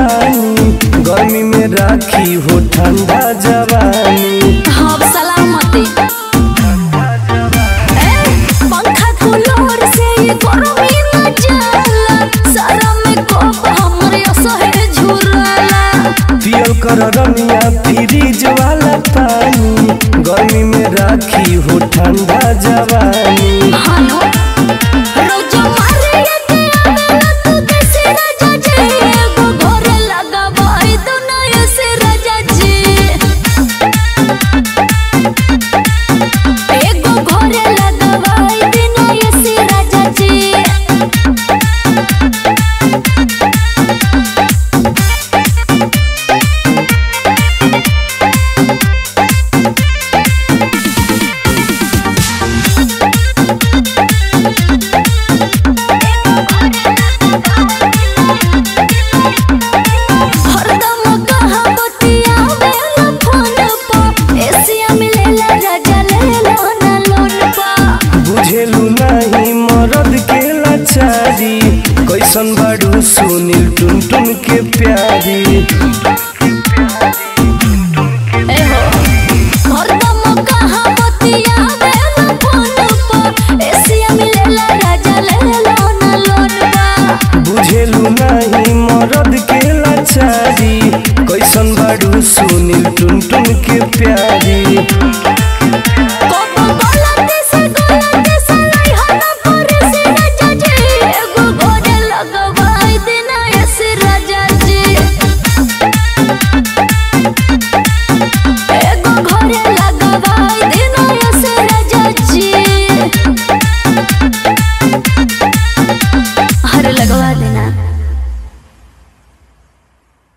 पानी गर्मी में राखी हो ठंडा जवानी हाँ सलामती ए, पंखा कूलर से ये गर्मी न जाला सारा में कोप हमरे असहे झुरला पियल कर रमिया फ्रिज वाला पानी गर्मी में राखी हो ठंडा जवानी हानो रोज मारे के आवेला तू कैसे राजा जी एगो घरे लगावाई तो नया से राजा जी एगो घरे लगावाई तो नया से राजा जी हरदम कहा बतियावे ना फोन पर एसिया मिलेला राजा लेला ना लोन पर बुझेलू नहीं मरद के लाचारी कैसन बाड़ू सुनील टुन टुन के प्यारी एहो हरदम कहा बतियावे ना फोन पर एसिया मिलेला राजा लेला ना लोन पर बुझेलू नहीं मरद के लाचारी कैसन बाड़ू सुनील टुन टुन के प्यारी